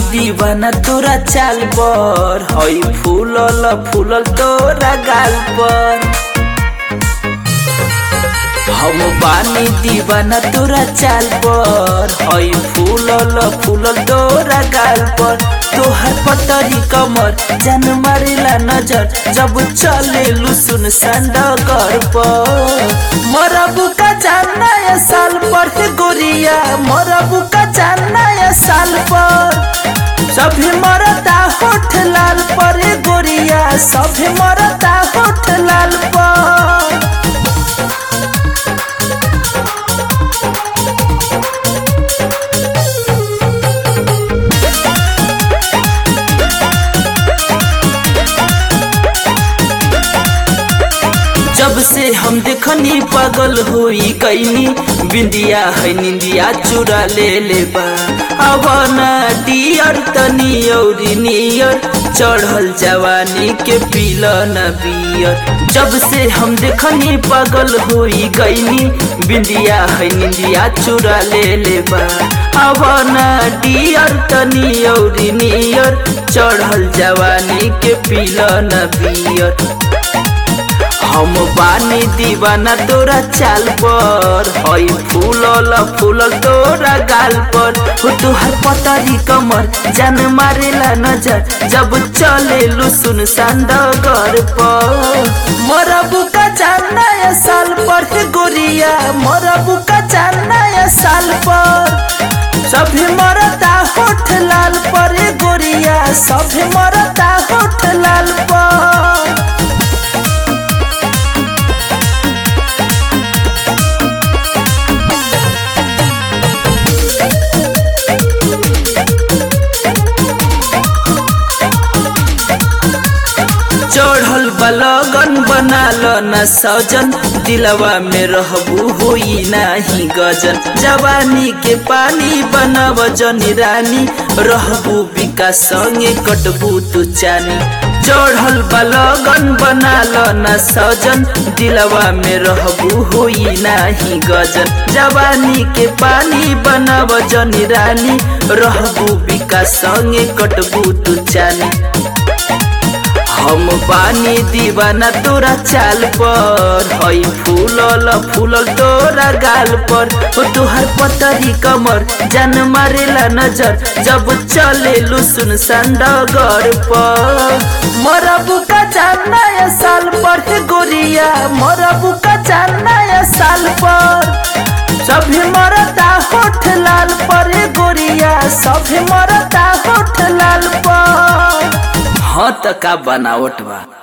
दीवाना तोरा चाल पर हई फूलल फूलल तोरा गाल पर हम बानी दीवाना तोरा चाल पर हई फूलल फूलल तोरा गाल पर तोहर पतरी कमर जान मारेला नजर जब चले लुसुन संडगर पर मरबू का जान नया साल पर हे गोरिया मरबू का जान नया साल पर सभी मरता होठ लाल पर हे गोरिया सभी मरता होठ लाल पर जब से हम देखनी पागल होई कैनी बिंदिया है निंदिया चुरा ले ले बा अब ना डियर तनी औरी नियर चढ़ल जवानी के पील न बियर जब से हम देखनी पागल होई कैनी बिंदिया है निंदिया चुरा ले ले बा अब ना डियर तनी औरी नियर चढ़ल जवानी के पील न बियर हम बानी दीवाना तोरा चाल पर हई फूलल फूलल तोरा गाल पर हो तोहर पतरी कमर जान मारेला नजर जब चले लुसुन संडगर पर मरबू का जान नया साल पर हे गोरिया मरबू का जान नया साल पर सभी मरता होठ लाल पर हे गोरिया सभी मरता होठ लाल पर चढ़ल बलगन बनाल न सजन दिलवा में रहबू होई नाही गजन जवानी के पानी बनब जनी रानी रहबू विकास संगे कटबू तू चानी चढ़ल बलगन बनाल न सजन दिलवा में रहबू होई नाही गजन जवानी के पानी बनब जनी रानी रहबू विकास संगे कटबू तू चानी हम बानी दीवाना तोरा चाल पर हई फूलल फूलल तोरा गाल पर हो तोहर पतरी कमर जान मारेला नजर जब चले लुसुन संडगर पर मरबू का जान नया साल पर हे गोरिया मरबू का जान नया साल पर सभी मरता होठ लाल पर हे गोरिया सभी मरता होठ लाल पर हाँ त का बनावट बा